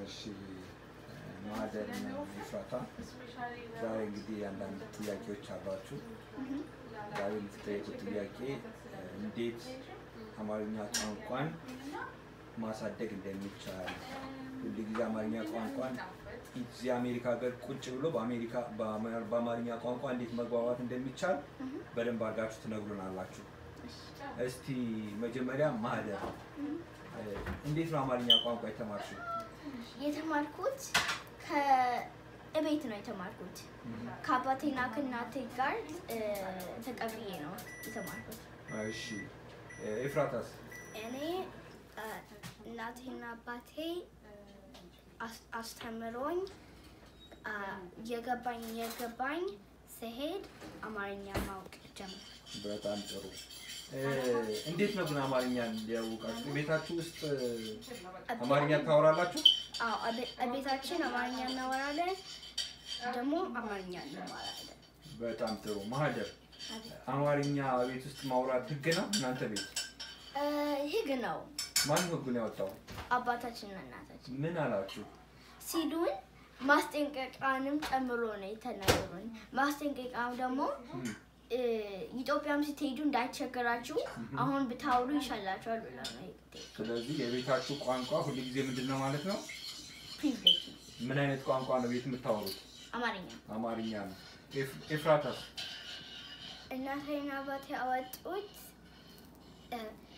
እሺ ማህደር እና ኤፍራታ ዛሬ እንግዲህ አንዳንድ ጥያቄዎች አሏችሁ። ዛሬ የምትጠየቁት ጥያቄ እንዴት አማርኛ ቋንቋን ማሳደግ እንደሚቻል ሁል ጊዜ አማርኛ ቋንቋን እዚህ አሜሪካ ሀገር ቁጭ ብሎ በአሜሪካ በአማርኛ ቋንቋ እንዴት መግባባት እንደሚቻል በደንብ አድርጋችሁ ትነግሩናላችሁ። እስቲ መጀመሪያ ማህደር እንዴት ነው አማርኛ ቋንቋ የተማርሽው? የተማርኩት ከእቤት ነው የተማርኩት። ከአባቴና ከእናቴ ጋር እ፣ ተቀብዬ ነው የተማርኩት። እሺ ኤፍራታስ? እኔ እ፣ እናቴና አባቴ አስ- አስተምሮኝ አ፣ የገባኝ የገባኝ ስሄድ አማርኛ ማወቅ ጀመር። በጣም ጥሩ። እ፣ እንዴት ነው ግን አማርኛ እንዲያውቃችሁ ቤታችሁ ውስጥ አማርኛ ታወራላችሁ? አዎ፣ እቤ- እቤታችን አማርኛ እናወራለን፣ ደግሞ አማርኛ እንማራለን። በጣም ጥሩ። ማህደር አማርኛ ቤት ውስጥ ማውራት ህግ ነው እናንተ ቤት? እ፣ ህግ ነው። ማን ህጉን ያወጣው? አባታችንና እናታችን ምን አላችሁ? ሲሉን ማስጠንቀቂያንም ጨምሮ ነው የተናገሩን። ማስጠንቀቂያው ደግሞ እም፣ እ፣ ኢትዮጵያም ስትሄዱ እንዳይቸገራችሁ አሁን ብታወሩ ይሻላችኋል ብለው ነው የሄዱት። ስለዚህ የቤታችሁ ቋንቋ ሁልጊዜ ምንድን ነው ማለት ነው? ፕሪቪሌጅ ምን አይነት ቋንቋ ነው ቤት የምታወሩት? አማርኛ አማርኛ ነው። ኤፍ- ኤፍራታስ? እናቴና አባቴ ያወጡት እ፣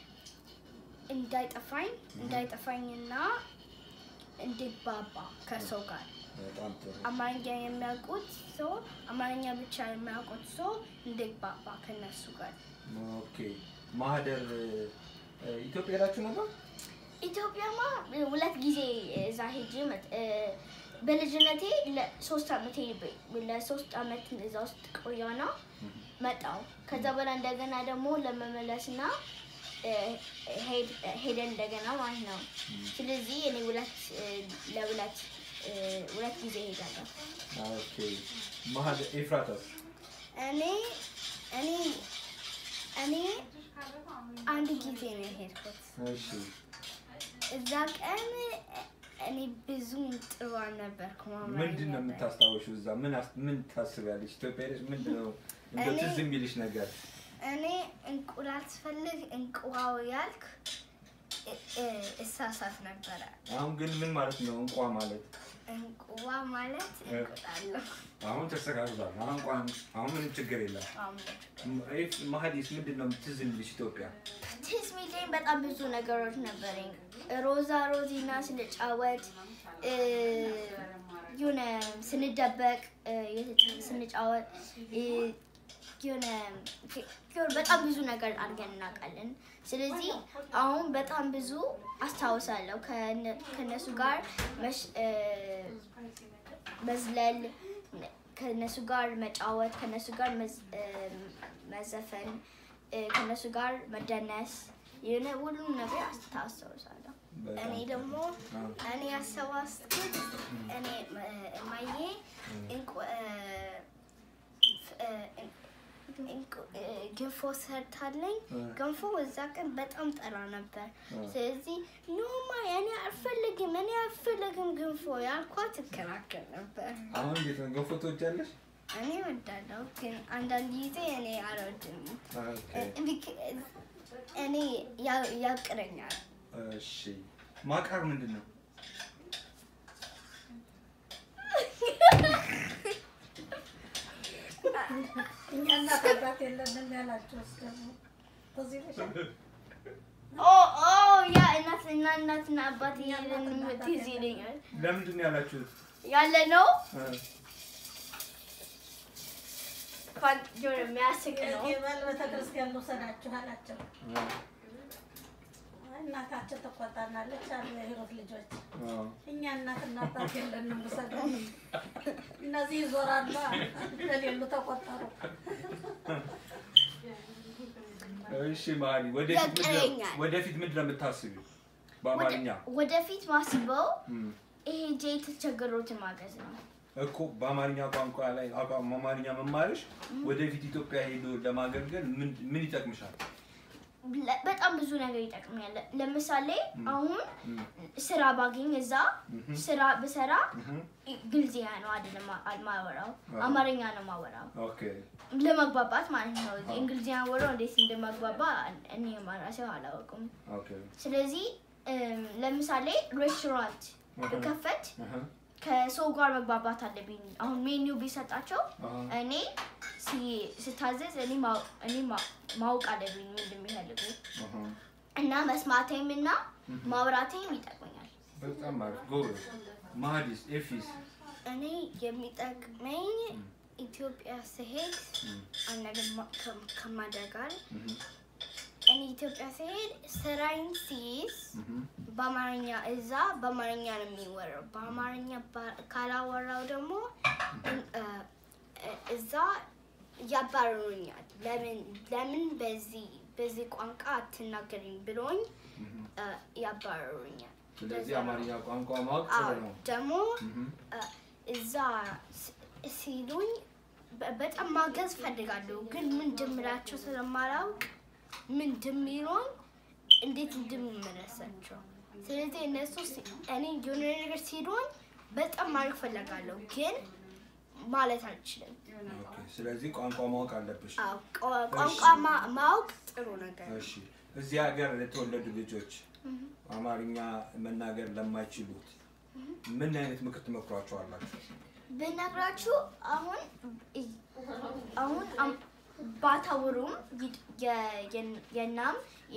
እንዳይጠፋኝ እንዳይጠፋኝና እንድግባባ ከሰው ጋር በጣም ጥሩ። አማርኛ የሚያውቁት ሰው አማርኛ ብቻ የሚያውቁት ሰው እንድግባባ ከነሱ ጋር ኦኬ ማህደር እ፣ ኢትዮጵያ ሄዳችሁ ነበር? ኢትዮጵያማ ሁለት ጊዜ እዛ ሄጄ መጥ- እ፣ በልጅነቴ ለሶስት አመት ለሶስት አመት እዛ ውስጥ ቆየና መጣው። ከዛ በኋላ እንደገና ደግሞ ለመመለስና እ፣ ሄድ- ሄደን እንደገና ማለት ነው። ስለዚህ እኔ ሁለት እ፣ ለሁለት እ፣ ሁለት ጊዜ ሄዳለሁ። ኦኬ ማህደር ኤፍራታስ? እኔ እኔ እኔ አንድ ጊዜ ነው የሄድኩት። እሺ እዛ ቀን እኔ ብዙም ጥሩ አልነበርኩም። አማርኛ ምንድን ነው ላይ። የምታስታውሽው? እዛ ምን አስ- ምን ታስቢያለሽ? ኢትዮጵያ ሄደሽ ምንድን ነው እንደው እኔ- ትዝ የሚልሽ ነገር? እኔ እንቁላል ስፈልግ እንቁዋው ያልክ እ- እ- እሳሳት ነበረ። አሁን ግን ምን ማለት ነው እንቋ ማለት? እንቁዋ ማለት እንቁላል ነው። አሁን ተስተካክሏል። አሁን ቋን አሁን ምንም ችግር የለም። ኤፍ ማህዲስ ምንድን ነው ትዝ የሚልሽ ኢትዮጵያ? ትዝ ሚለኝ በጣም ብዙ ነገሮች ነበረኝ። ሮዛ ሮዚና ስንጫወት እ፣ የሆነ ስንደበቅ እ፣ የት- ስንጫወት እ፣ የሆነ የሆነ በጣም ብዙ ነገር አድርገን እናውቃለን። ስለዚህ አሁን በጣም ብዙ አስታውሳለሁ ከነ- ከእነሱ ጋር መሽ- እ፣ መዝለል ከነሱ ጋር መጫወት ከነሱ ጋር መዝ- እ፣ መዘፈን እ፣ ከነሱ ጋር መደነስ የሆነ ሁሉም ነገር አስታውሳለሁ። በጣም እኔ ደግሞ አዎ። እኔ ያሰባስኩት እኔ እ፣ እማዬ እንቁ እ፣ እ፣ እንቁ- እ፣ ገንፎ ሰርታለኝ እ። ገንፎ እዛ ቀን በጣም ጠራ ነበር። እ። ስለዚህ ኖማ እኔ አልፈልግም እኔ አልፈልግም ገንፎ ያልኳት እከራከር ነበር። አሁን እንዴት ነው ገንፎ ትወጃለሽ? እኔ እወዳለሁ ግን አንዳንድ ጊዜ እኔ አልወድም። ኦኬ እ፣ ቢክ- እኔ ያ- ያቅረኛል። እሺ ማቃር ምንድን ነው? እኛ እናት አባት የለንም ያላችሁስ ደግሞ በዚህ በሻ ኦ ኦ ያ እናት እና እናትና አባት እያለን ትዝ ይለኛል ለምንድን ነው ያላችሁት? ያለ ነው እ፣ እንኳን የሆነ የሚያስቅ ነው። በል ቤተክርስቲያን ልውሰዳችሁ አላቸው። እ፣ እናታቸው ትቆጣናለች አሉ የሂሩት ልጆች። እ። እኛ እናትና አባት የለንም ውሰደው። እነዚህ ይዞራሉ ለሌሉ ተቆጠሩ። እሺ ማሊ ወደፊት ምንድን ነው- ያቀረኛል። ወደፊት ምንድን ነው የምታስቢው በአማርኛ? ወደ- ወደፊት ማስበው እም፣ ይሄ ጄ የተቸገሩትን ማገዝ ነው። እኮ በአማርኛ ቋንቋ ላይ አቋም አማርኛ መማርሽ ወደፊት ኢትዮጵያ ሄዶ ለማገልገል ምን ምን ይጠቅምሻል? ለ- በጣም ብዙ ነገር ይጠቅመኛል። ለምሳሌ አሁን እም፣ ስራ ባገኝ እዛ እም፣ ስራ ብሰራ እም። እንግሊዝኛ ነው አይደለም ማ- ማወራው አዎ። አማርኛ ነው ማወራው ኦኬ ለመግባባት ማለት ነው። አዎ። እንግሊዝኛ ወራው እንዴት እንደመግባባ እኔ ማራሴው አላውቅም። ኦኬ ስለዚህ እም፣ ለምሳሌ ሬስቶራንት አሃ፣ ብከፈት አሃ፣ ከሰው ጋር መግባባት አለብኝ። አሁን ሜኒው ቢሰጣቸው አሃ። እኔ ሲ- ስታዘዝ እኔ ማው- እኔ ማ- ማወቅ አለብኝ ምን እንደሚፈልጉ አሃ። እና መስማቴም እና ማውራቴም ይጠቅመኛል። በጣም አሪፍ ጎበዝ። ማዲስ ኤፊስ እኔ የሚጠቅመኝ ኢትዮጵያ ስሄድ እም፣ አንድ ነገር ማ- ከ- ከማድረግ ጋር እም፣ እኔ ኢትዮጵያ ስሄድ ስራዬን ሲይዝ እም። በአማርኛ እዛ በአማርኛ ነው የሚወራው። በአማርኛ ባ- ካላወራው ደግሞ እን- እ፣ እ፣ እዛ ያባርሩኛል። ለምን ለምን በዚህ በዚህ ቋንቋ አትናገሪም ብሎኝ እ፣ ያባርሩኛል። ስለዚህ አማርኛ ቋንቋ ማወቅ አዎ ጥሩ ነው። ደግሞ እም፣ እ፣ እዛ ስ- ሲሉኝ በ- በጣም ማገዝ ፈልጋለሁ፣ ግን ምን እንደምላቸው ስለማላውቅ ምን እንደሚሉኝ እንዴት እንደምመለሳቸው። ስለዚህ እነሱ ሲ- እኔ የሆነ ነገር ሲሉኝ በጣም ማድረግ ፈልጋለሁ፣ ግን ማለት አልችልም። ኦኬ። ስለዚህ ቋንቋ ማወቅ አለብሽ። አዎ፣ ቋ- ቋንቋ ማ- ማወቅ ጥሩ ነገር ነው። እሺ እዚህ ሀገር የተወለዱ ልጆች አማርኛ መናገር ለማይችሉት ምን አይነት ምክር ትመክሯቸዋላችሁ? ብነግራችሁ አሁን አሁን አም- ባታወሩም ይ- የ- የ- የናም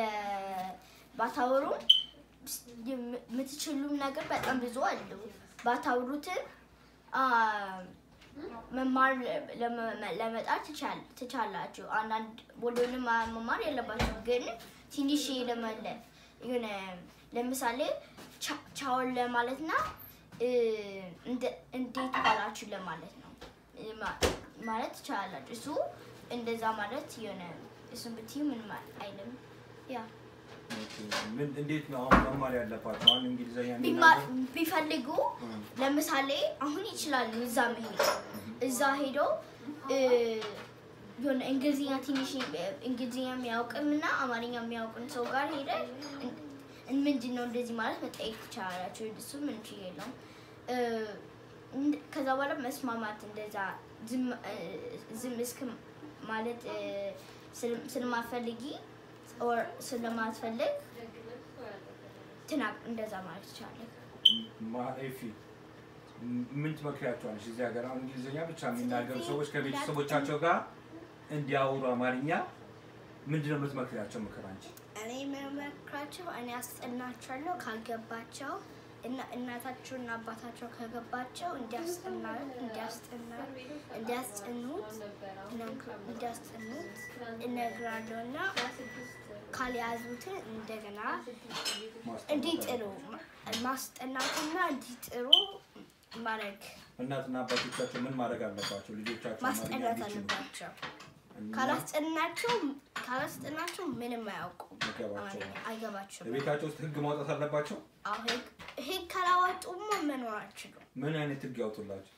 የባታወሩም የምትችሉም ነገር በጣም ብዙ አሉ። ባታወሩትን አ፣ መማር ለመ- ለመጣር ትቻል- ትቻላችሁ። አንዳንድ ሁሉንም መማር የለባችሁ፣ ግን ትንሽ ለመለ የሆነ ለምሳሌ ቻ- ቻውን ለማለትና እ፣ እንደ- እንዴት ዋላችሁ ለማለት ነው እ፣ ማ- ማለት ትችላላችሁ። እሱ እንደዛ ማለት የሆነ እሱን ብትዩ ምንም አይልም። ያ ኦኬ። ምን እንዴት ነው አሁን መማር ያለባቸው? አሁን እንግሊዝኛ ቢማ- የሚናገር ቢፈልጉ እም፣ ለምሳሌ አሁን ይችላሉ እዛ መሄድ እዛ ሄዶ እ፣ የሆነ እንግሊዝኛ ትንሽ እንግሊዝኛ የሚያውቅም እና አማርኛ የሚያውቅን ሰው ጋር ሄደ ምንድን ነው እንደዚህ ማለት መጠየቅ ትችላላችሁ። እሱ ምን ችግር የለውም። እ፣ እንድ- ከዛ በኋላ መስማማት እንደዛ ዝም እ፣ ዝም እስክ ማለት እ፣ ስለ- ስለማትፈልጊ ኦር ስለማትፈልግ ትናቅ እንደዛ ማለት ትችላለህ። ማ- ኤፊ ምን ትመክሪያቸዋለሽ? እዚህ ሀገር አሁን እንግሊዝኛ ብቻ የሚናገሩ ሰዎች ከቤተሰቦቻቸው ጋር እንዲያወሩ አማርኛ ምንድን ነው የምትመክሪያቸው ምክር አንቺ? እኔ የምመክራቸው እኔ አስጠናቸዋለሁ ካልገባቸው እና እናታቸውና አባታቸው ከገባቸው እንዲያስጠና እንዲያስጠና እንዲያስጠኑት እነግር- እንዲያስጠኑት እነግራለሁ እና ካልያዙትን እንደገና ማስጠናት እንዲጥሩ ማስጠናትና እንዲጥሩ ማድረግ እናትና አባቶቻቸው ምን ማድረግ አለባቸው? ልጆቻቸው አማርኛ ማስጠናት እንዲችሉ አለባቸው። እና ካላስጠናቸው ካላስጠናቸው ምንም አያውቁም። አይገባቸውም። አማርኛ አይገባቸውም። በቤታቸው ውስጥ ህግ ማውጣት አለባቸው። አዎ ህግ ህግ ካላወጡማ መኖር አልችሉም። ምን አይነት ህግ ያውጡላቸው?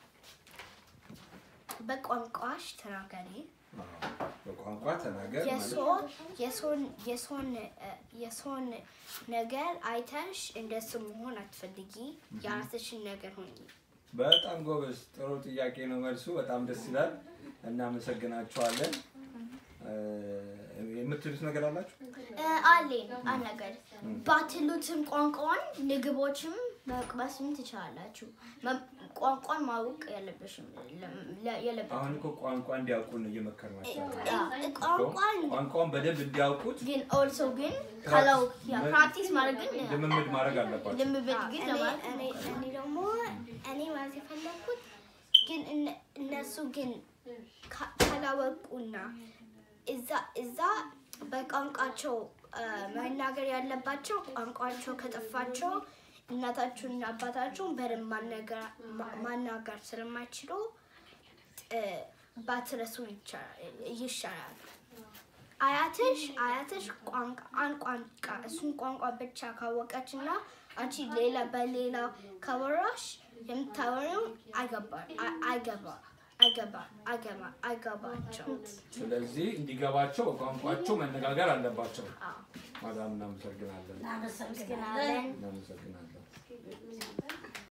በቋንቋሽ ተናገሪ። አዎ፣ በቋንቋ ተናገር ማለት የሰውን የሰውን የሰውን እ፣ የሰውን ነገር አይተሽ እንደሱ መሆን አትፈልጊ። የራስሽን ነገር ሆኚ። በጣም ጎበዝ። ጥሩ ጥያቄ ነው መልሱ። በጣም ደስ ይላል። እናመሰግናቸዋለን። እ፣ የምትሉት ነገር አላችሁ? እ፣ አለኝ አንድ ነገር ባትሉትም ቋንቋን ምግቦችም መቅመስም ትችላላችሁ። መ- ቋንቋን ማወቅ የለብሽም ለ- የለበትም። አሁን እኮ ቋንቋ እንዲያውቁ ነው እየመከርናቸው ያለው። እ፣ ቋንቋን ቋንቋውን በደንብ እንዲያውቁት ግን ኦልሶ ግን ካላው ፕራክቲስ- ፕራክቲስ ማድረግ ግን ልምምድ ማድረግ አለባቸው። ልምምድ ግን እኔ ለማለት እኔ እኔ ደግሞ እኔ ማለት የፈለኩት ግን እነ- እነሱ ግን ካ- ካላወቁና እዛ እዛ በቋንቋቸው አ፣ መናገር ያለባቸው ቋንቋቸው ከጠፋቸው እናታቸውና አባታቸውን በደንብ ማነገር- ማ- ማናገር ስለማይችሉ እ፣ ባትረሱ ይቻላል- ይሻላል። አያትሽ አያትሽ ቋንቋ አንድ ቋንቋ እሱን ቋንቋ ብቻ ካወቀች እና አንቺ ሌላ በሌላ ካወራሽ የምታወሪው አይገባ አይ- አይገባ አይገባ አይገባ አይገባቸው ስለዚህ እንዲገባቸው በቋንቋቸው መነጋገር አለባቸው። አዎ ማዳም እናመሰግናለን። እናመሰግናለን። እናመሰግናለን። እናመሰግናለን።